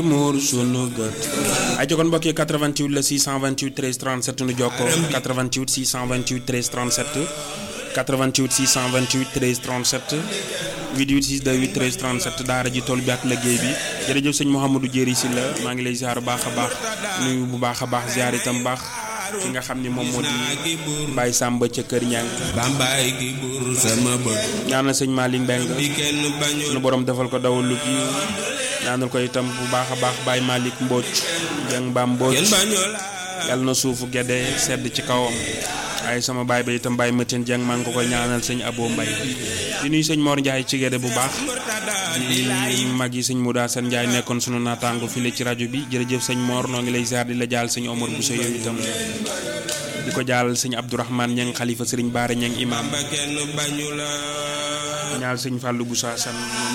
muur sunu gët ay jogoon mbokk yi 88 la 628 13 37 nu jokkoo 88 628 13 37 88 628 13 37 88 628 13 37 daara ji tool bi ak liggéey bi jërëjëf sëñ Mouhamadou Jéeri si la maa ngi lay ziar bu baax a baax nuyu bu baax a baax ziar itam baax ki nga xam ni moom moo di Baye Samba ca Kër Ñang bambaay gi buur sama bët ñaanal sëñ Malick Mbeng bi kenn bañul sunu borom defal ko dawal lu kii ñaanal ko itam bu baax a baax Baye Malick Mbodj Jeng Ba Mbodj kenn bañul yàlla na suufu gedde sedd ci kawam ay sama baay ba itam Baye Matin Jeng maa ngi ko koy ñaanal sëñ Abo Mbay di nuyu sëñ Mor Ndiaye ci gedde bu baax di mag yi sëñ Mouda Sène Ndiaye nekkoon sunu naataango file ci rajo bi jërëjëf sëñ Mor noo ngi lay ziar di la jaal sëñ Omar Bousso yow itam di ko jaal sëñ Abdourahmane Ñeng xalifa sëriñ Baara Ñeng imam ba kenn bañul ñaal sëñ Fallou Boussa San